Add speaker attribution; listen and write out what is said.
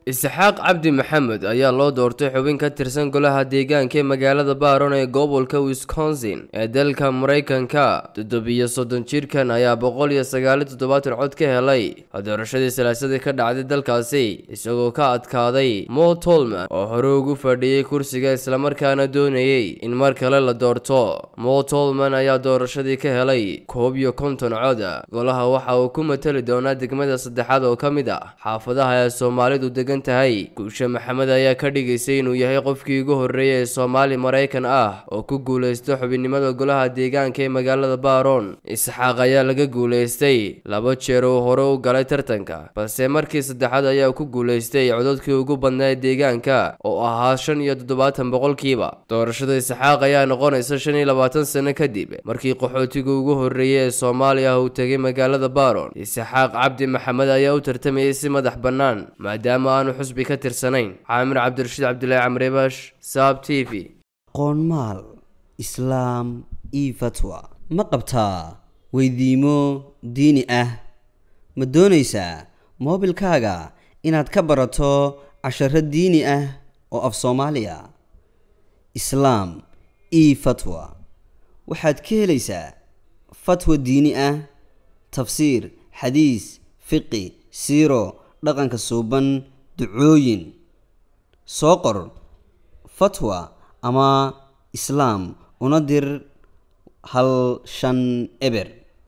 Speaker 1: isxaaq cabdi maxamed ayaa loo doortay xubin ka tirsan golaha deegaanka ee magaalada baron ee gobolka wisconsin ee dalka maraykanka toddobiyo soddon jirkan ayaa boqol iyo sagaaliyo toddobaatan cod ka helay doorashadii salaasadii ka dhacday dalkaasi isagoo ka adkaaday mo tolman oo hore ugu fadhiyey kursiga islamarkaana doonayey in mar kale la doorto mo tolman ayaa doorashadii ka helay koob iyo konton cod golaha waxa uu ku matali doonaa degmada saddexaad oo ka mid ah xaafadaha ee soomaalidu degan tahay guusha maxamed ayaa ka dhigaysay inuu yahay qofkii ugu horreeyay ee soomaali maraykan ah oo ku guulaysta xubinnimada golaha deegaanka ee magaalada baron isxaaq ayaa laga guulaystay laba jeer uu hore u galay tartanka balse markii saddexaad ayaa ku guulaystay codadkii ugu badnaa ee deegaanka oo ahaa shan iyo toddobaatan boqolkiiba doorashada isxaaq ayaa noqonaysa shan iyo labaatan sano kadib markii qaxootiga ugu horreeyay ee soomaaliya uu tegay magaalada baron isxaaq cabdi maxamed ayaa u tartamayay si madax bannaan maadaama aanu xusbi ka tirsanayn caamir cabdirashiid cabdilaahi camrebash saab t v
Speaker 2: qoonmaal islaam io fatwa ma qabtaa weydiimo diini ah ma doonaysaa moobilkaaga inaad ka barato casharo diini ah oo af soomaaliya islaam io fatwa waxaad ka helaysaa fatwa diini ah tafsiir xadiis fiqi siiro dhaqanka suuban ducooyin soo qor fatwa ama islaam una dir hal shan eber